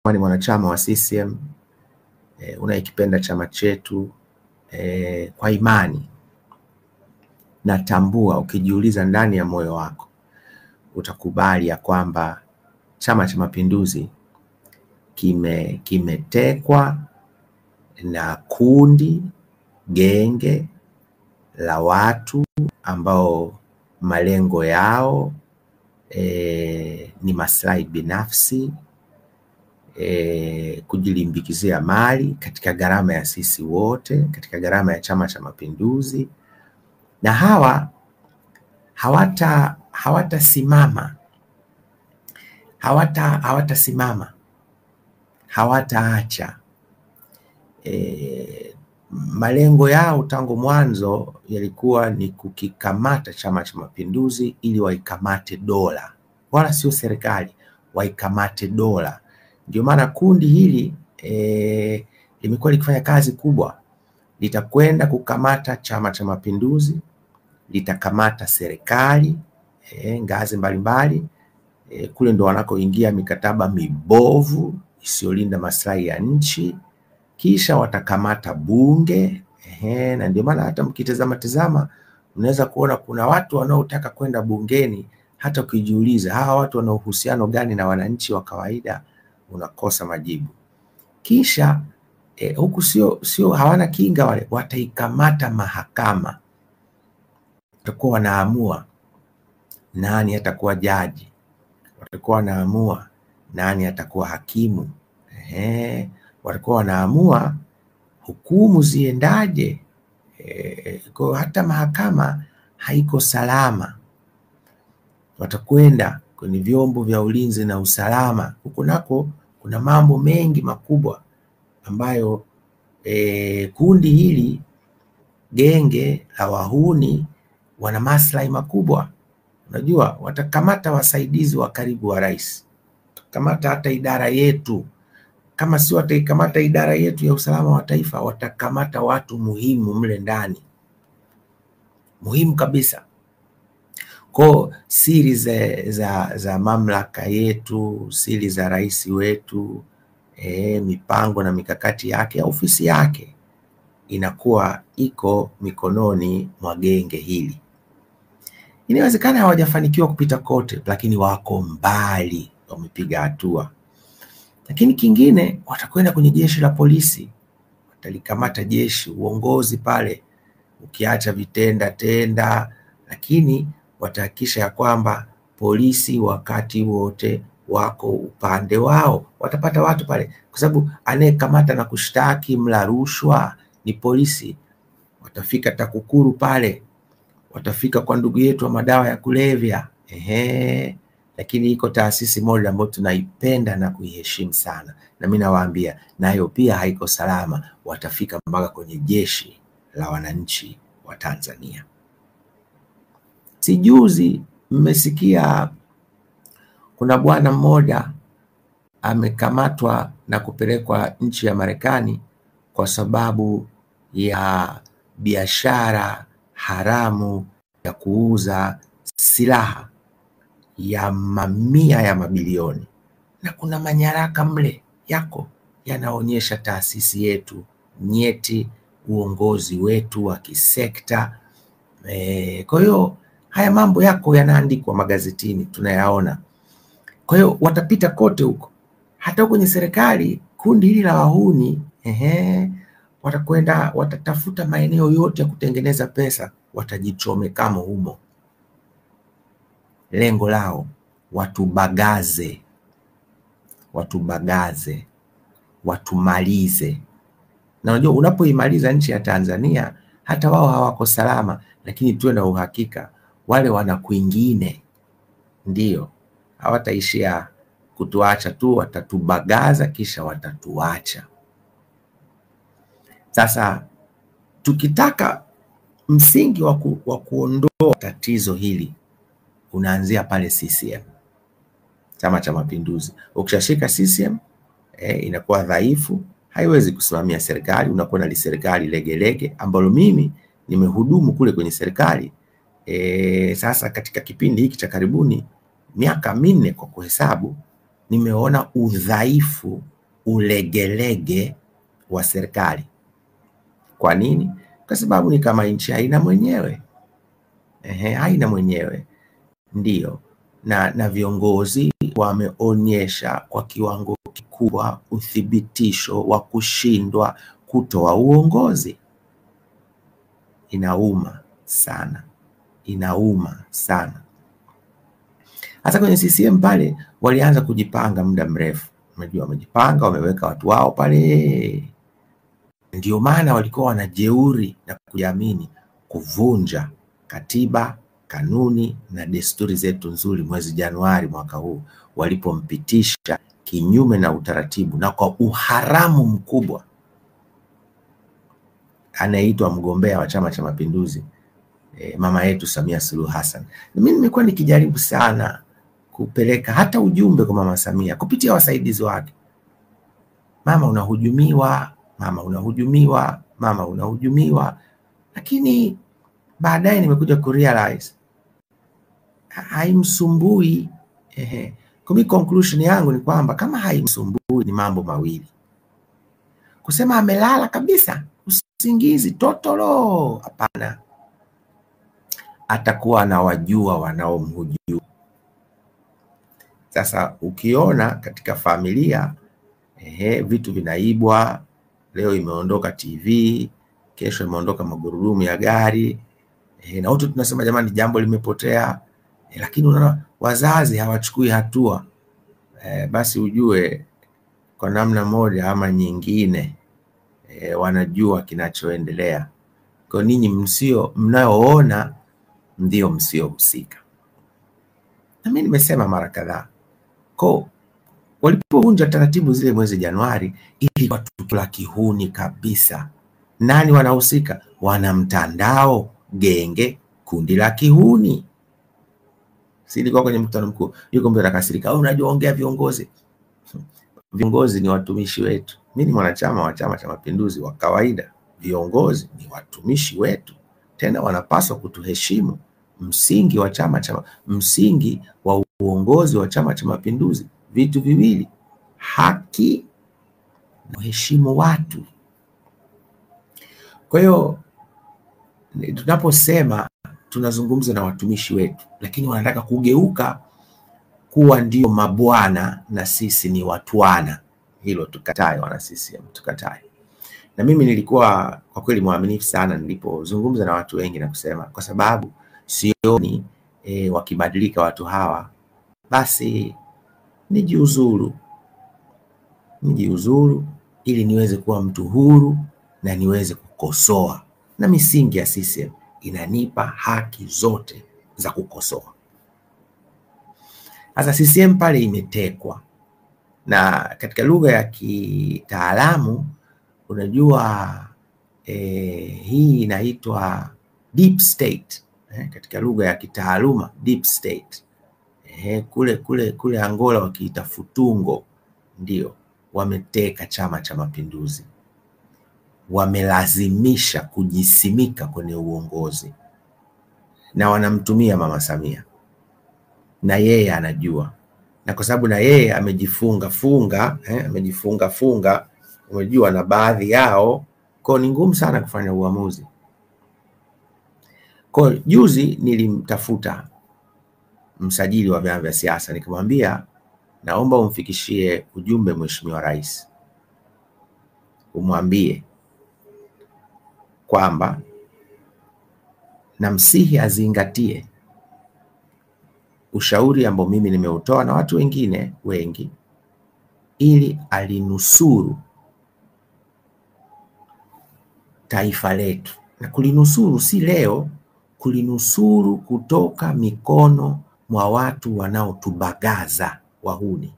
ni mwanachama wa CCM e, unayekipenda chama chetu e, kwa imani natambua, ukijiuliza ndani ya moyo wako utakubali ya kwamba Chama cha Mapinduzi kime kimetekwa na kundi genge la watu ambao malengo yao e, ni maslahi binafsi e, kujilimbikizia mali katika gharama ya sisi wote, katika gharama ya Chama cha Mapinduzi, na hawa hawata hawatasimama hawata hawatasimama hawataacha. E, malengo yao tangu mwanzo yalikuwa ni kukikamata Chama cha Mapinduzi ili waikamate dola, wala sio serikali, waikamate dola. Ndio maana kundi hili e, limekuwa likifanya kazi kubwa, litakwenda kukamata Chama cha Mapinduzi, litakamata serikali e, ngazi mbalimbali e, kule ndo wanakoingia mikataba mibovu isiyolinda maslahi ya nchi, kisha watakamata bunge ehe, na ndio maana hata mkitazama tazama mnaweza kuona kuna watu wanaotaka kwenda bungeni, hata ukijiuliza hawa watu wana uhusiano gani na wananchi wa kawaida, unakosa majibu. Kisha e, huku sio sio hawana kinga wale, wataikamata mahakama, watakuwa wanaamua nani atakuwa jaji, watakuwa wanaamua nani atakuwa hakimu ehe, watakuwa wanaamua hukumu ziendaje. E, kwa hata mahakama haiko salama. Watakwenda kwenye vyombo vya ulinzi na usalama, huku nako kuna mambo mengi makubwa ambayo e, kundi hili genge la wahuni wana maslahi makubwa. Unajua, watakamata wasaidizi wa karibu wa rais, watakamata hata idara yetu kama si wataikamata idara yetu ya usalama wa taifa, watakamata watu muhimu mle ndani, muhimu kabisa. Kwa siri za, za, za mamlaka yetu, siri za rais wetu e, mipango na mikakati yake ya ofisi yake inakuwa iko mikononi mwa genge hili. Inawezekana hawajafanikiwa kupita kote, lakini wako mbali, wamepiga hatua lakini kingine watakwenda kwenye jeshi la polisi, watalikamata jeshi, uongozi pale, ukiacha vitenda tenda, lakini watahakikisha ya kwamba polisi wakati wote wako upande wao. Watapata watu pale, kwa sababu anayekamata na kushtaki mla rushwa ni polisi. Watafika TAKUKURU pale, watafika kwa ndugu yetu wa madawa ya kulevya ehe lakini iko taasisi moja ambayo tunaipenda na kuiheshimu sana, na mimi nawaambia nayo pia haiko salama. Watafika mpaka kwenye jeshi la wananchi wa Tanzania. Sijuzi mmesikia kuna bwana mmoja amekamatwa na kupelekwa nchi ya Marekani kwa sababu ya biashara haramu ya kuuza silaha ya mamia ya mabilioni, na kuna manyaraka mle yako yanaonyesha taasisi yetu nyeti, uongozi wetu wa kisekta e. Kwa hiyo haya mambo yako yanaandikwa magazetini, tunayaona. Kwa hiyo watapita kote huko, hata kwenye serikali. Kundi hili la wahuni ehe, watakwenda watatafuta maeneo yote ya kutengeneza pesa, watajichomekamo humo lengo lao watubagaze, watubagaze, watumalize. Na unajua unapoimaliza nchi ya Tanzania, hata wao hawako salama, lakini tuwe na uhakika wale wana kwingine, ndio hawataishia kutuacha tu, watatubagaza kisha watatuacha. Sasa tukitaka msingi wa waku, kuondoa tatizo hili unaanzia pale CCM, Chama cha Mapinduzi. Ukishashika CCM eh, inakuwa dhaifu, haiwezi kusimamia serikali, unakuwa na serikali legelege, ambalo mimi nimehudumu kule kwenye serikali eh. Sasa katika kipindi hiki cha karibuni miaka minne kwa kuhesabu, nimeona udhaifu, ulegelege wa serikali. Kwa nini? Kwa sababu ni kama nchi haina mwenyewe. Ehe, haina mwenyewe ndiyo, na, na viongozi wameonyesha kwa kiwango kikubwa uthibitisho wa kushindwa kutoa uongozi. Inauma sana, inauma sana. Hata kwenye CCM pale walianza kujipanga muda mrefu, unajua wamejipanga, wameweka watu wao pale. Ndio maana walikuwa wanajeuri na kujiamini kuvunja katiba, kanuni na desturi zetu nzuri mwezi Januari mwaka huu walipompitisha kinyume na utaratibu na kwa uharamu mkubwa anayeitwa mgombea wa Chama cha Mapinduzi e, mama yetu Samia Suluhu Hassan. Na mimi nimekuwa nikijaribu sana kupeleka hata ujumbe kwa mama Samia kupitia wasaidizi wake, mama unahujumiwa, mama unahujumiwa, mama unahujumiwa, lakini baadaye nimekuja kurealize haimsumbui. Ehe, kwa mimi conclusion yangu ni kwamba kama haimsumbui ni mambo mawili, kusema amelala kabisa usingizi totoro, hapana, atakuwa anawajua wanaomhujumu. Sasa ukiona katika familia ehe, vitu vinaibwa, leo imeondoka TV, kesho imeondoka magurudumu ya gari ehe, na wote tunasema jamani, jambo limepotea e, lakini unaona wazazi hawachukui hatua e, basi ujue kwa namna moja ama nyingine e, wanajua kinachoendelea. Kwa ninyi msio mnayoona ndio msiohusika, na mimi nimesema mara kadhaa ko walipovunja taratibu zile mwezi Januari, ili tukio la kihuni kabisa. Nani wanahusika? Wana mtandao, genge, kundi la kihuni. Si ilikuwa kwenye mkutano mkuu, yuko mbele akasirika, unajua ongea viongozi. Viongozi ni watumishi wetu. Mimi ni mwanachama wa Chama cha Mapinduzi wa kawaida. Viongozi ni watumishi wetu, tena wanapaswa kutuheshimu. Msingi wa chama cha msingi wa uongozi wa Chama cha Mapinduzi vitu viwili, haki na kuheshimu watu. Kwa hiyo tunaposema tunazungumza na watumishi wetu, lakini wanataka kugeuka kuwa ndio mabwana na sisi ni watwana. Hilo tukatae, wana CCM, tukatae. Na mimi nilikuwa kwa kweli mwaminifu sana nilipozungumza na watu wengi na kusema, kwa sababu sioni e, wakibadilika watu hawa, basi nijiuzuru, nijiuzuru ili niweze kuwa mtu huru na niweze kukosoa, na misingi ya CCM inanipa haki zote za kukosoa. Sasa CCM pale imetekwa, na katika lugha ya kitaalamu unajua eh, hii inaitwa deep state eh, katika lugha ya kitaaluma deep state eh, kule kule kule Angola wakiita futungo, ndio wameteka Chama cha Mapinduzi, wamelazimisha kujisimika kwenye uongozi na wanamtumia Mama Samia na yeye anajua, na kwa sababu na yeye amejifunga funga eh, amejifunga funga, umejua na baadhi yao, kwa ni ngumu sana kufanya uamuzi. Kwa juzi nilimtafuta msajili wa vyama vya siasa nikamwambia, naomba umfikishie ujumbe Mheshimiwa Rais, umwambie kwamba namsihi azingatie ushauri ambao mimi nimeutoa na watu wengine wengi, ili alinusuru taifa letu, na kulinusuru si leo, kulinusuru kutoka mikono mwa watu wanaotubagaza wahuni.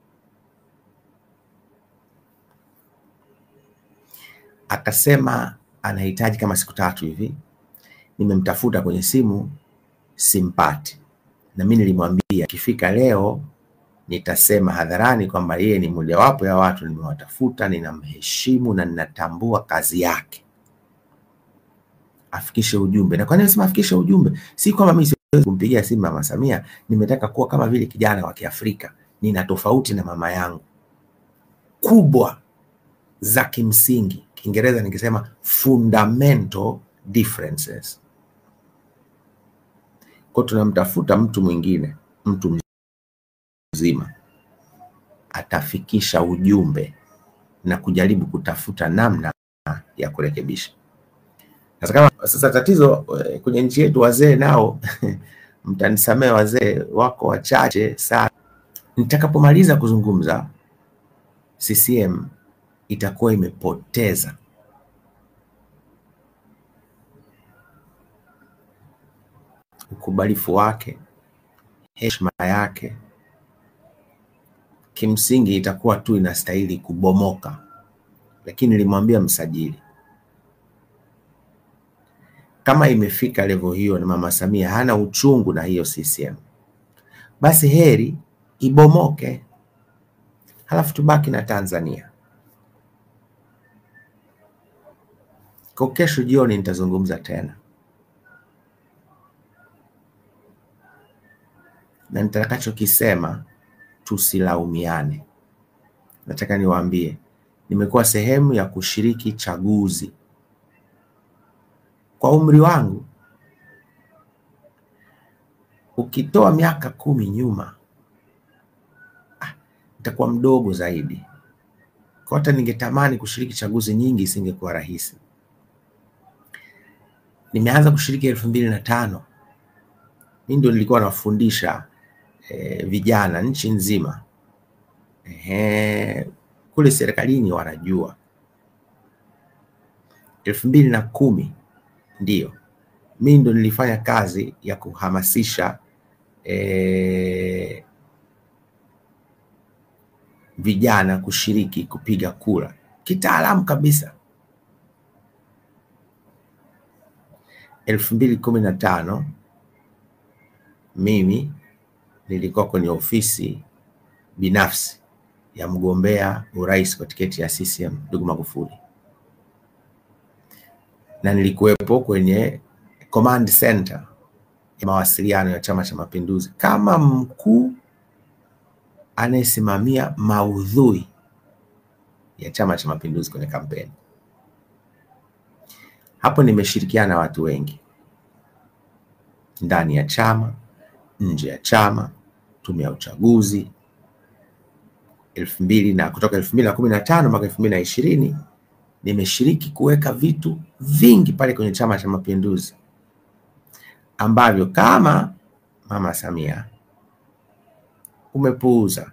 Akasema anahitaji kama siku tatu hivi. Nimemtafuta kwenye simu simpati, na mimi nilimwambia akifika leo nitasema hadharani kwamba yeye ni mojawapo ya watu nimewatafuta, ninamheshimu na ninatambua kazi yake, afikishe ujumbe. Na kwa nini nasema afikishe ujumbe? Si kwamba mimi siwezi kumpigia simu Mama Samia, nimetaka kuwa kama vile kijana wa Kiafrika, nina tofauti na mama yangu kubwa za kimsingi. Kiingereza ningesema fundamental differences. Kwa tunamtafuta mtu mwingine, mtu mzima atafikisha ujumbe na kujaribu kutafuta namna ya kurekebisha. Sasa kama sasa tatizo kwenye nchi yetu wazee nao mtanisamee, wazee wako wachache sana. Nitakapomaliza kuzungumza, CCM itakuwa imepoteza ukubalifu wake, heshima yake, kimsingi itakuwa tu inastahili kubomoka. Lakini nilimwambia msajili, kama imefika level hiyo na mama Samia hana uchungu na hiyo CCM, basi heri ibomoke, halafu tubaki na Tanzania. Kwa kesho jioni nitazungumza tena na nitakachokisema tusilaumiane. Nataka niwaambie, nimekuwa sehemu ya kushiriki chaguzi kwa umri wangu, ukitoa miaka kumi nyuma, ah, nitakuwa mdogo zaidi. Kwa hata ningetamani kushiriki chaguzi nyingi isingekuwa rahisi. Nimeanza kushiriki elfu mbili na tano. Mimi ndio nilikuwa nafundisha E, vijana nchi nzima e, kule serikalini wanajua. elfu mbili na kumi ndio mimi ndo nilifanya kazi ya kuhamasisha e, vijana kushiriki kupiga kura kitaalamu kabisa. elfu mbili kumi na tano mimi nilikuwa kwenye ofisi binafsi ya mgombea urais kwa tiketi ya CCM ndugu Magufuli, na nilikuwepo kwenye command center ya mawasiliano ya Chama cha Mapinduzi kama mkuu anayesimamia maudhui ya Chama cha Mapinduzi kwenye kampeni. Hapo nimeshirikiana na watu wengi ndani ya chama nje ya chama, tume ya uchaguzi elfu mbili na kutoka elfu mbili na kumi na tano mpaka elfu mbili na ishirini nimeshiriki kuweka vitu vingi pale kwenye Chama cha Mapinduzi ambavyo kama Mama Samia umepuuza,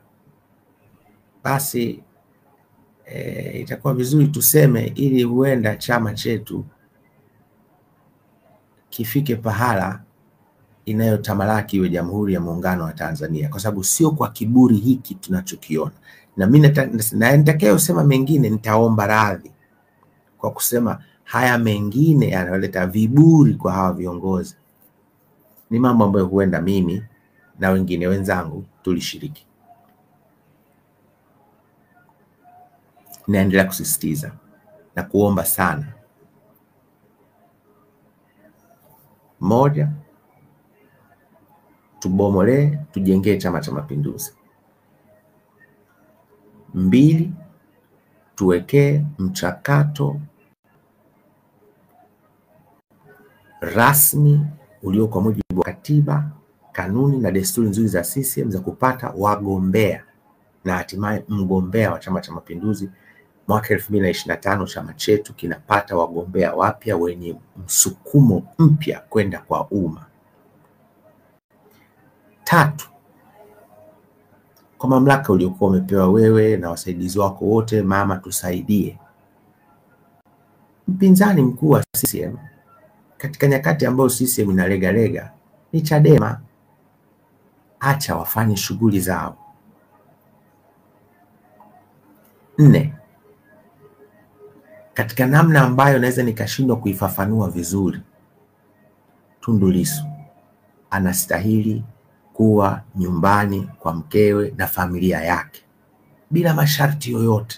basi e, itakuwa vizuri tuseme, ili huenda chama chetu kifike pahala inayotamalaki iwe Jamhuri ya Muungano wa Tanzania, kwa sababu sio kwa kiburi hiki tunachokiona. Na mimi na nitakayosema mengine nitaomba radhi kwa kusema haya mengine yanayoleta viburi kwa hawa viongozi ni mambo ambayo huenda mimi na wengine wenzangu tulishiriki. Naendelea kusisitiza na kuomba sana, moja tubomolee tujengee Chama cha Mapinduzi. Mbili, tuwekee mchakato rasmi ulio kwa mujibu wa katiba, kanuni na desturi nzuri za CCM za kupata wagombea na hatimaye mgombea wa Chama cha Mapinduzi. Mwaka elfu mbili na ishirini na tano chama chetu kinapata wagombea wapya wenye msukumo mpya kwenda kwa umma. Tatu, kwa mamlaka uliokuwa umepewa wewe na wasaidizi wako wote, mama, tusaidie. Mpinzani mkuu wa CCM katika nyakati ambayo CCM inalegalega ni Chadema. Acha wafanye shughuli zao. Nne, katika namna ambayo naweza nikashindwa kuifafanua vizuri, Tundu Lissu anastahili kuwa nyumbani kwa mkewe na familia yake bila masharti yoyote.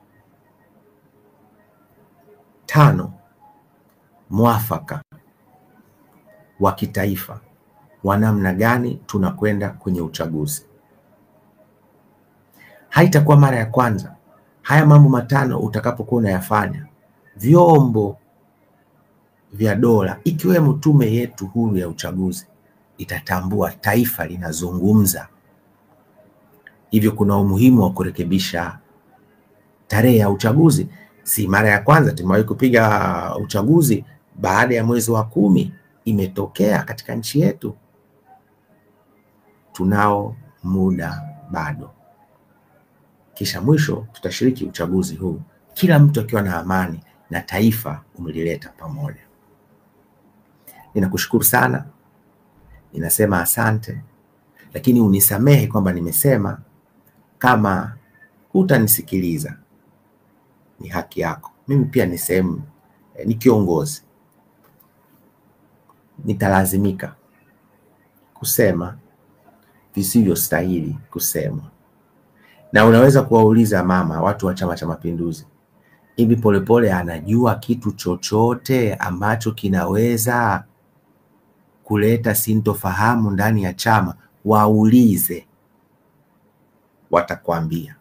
Tano, mwafaka wa kitaifa wa namna gani tunakwenda kwenye uchaguzi. haitakuwa mara ya kwanza. Haya mambo matano utakapokuwa unayafanya, vyombo vya dola ikiwemo tume yetu huru ya uchaguzi itatambua taifa linazungumza. Hivyo kuna umuhimu wa kurekebisha tarehe ya uchaguzi. Si mara ya kwanza tumewahi kupiga uchaguzi baada ya mwezi wa kumi, imetokea katika nchi yetu. Tunao muda bado. Kisha mwisho tutashiriki uchaguzi huu, kila mtu akiwa na amani na taifa umelileta pamoja. Ninakushukuru sana, ninasema asante, lakini unisamehe kwamba nimesema kama hutanisikiliza ni haki yako. Mimi pia ni sehemu eh, ni kiongozi, nitalazimika kusema visivyostahili kusemwa. Na unaweza kuwauliza mama, watu wa Chama cha Mapinduzi, hivi Polepole anajua kitu chochote ambacho kinaweza kuleta sintofahamu ndani ya chama? Waulize, watakwambia.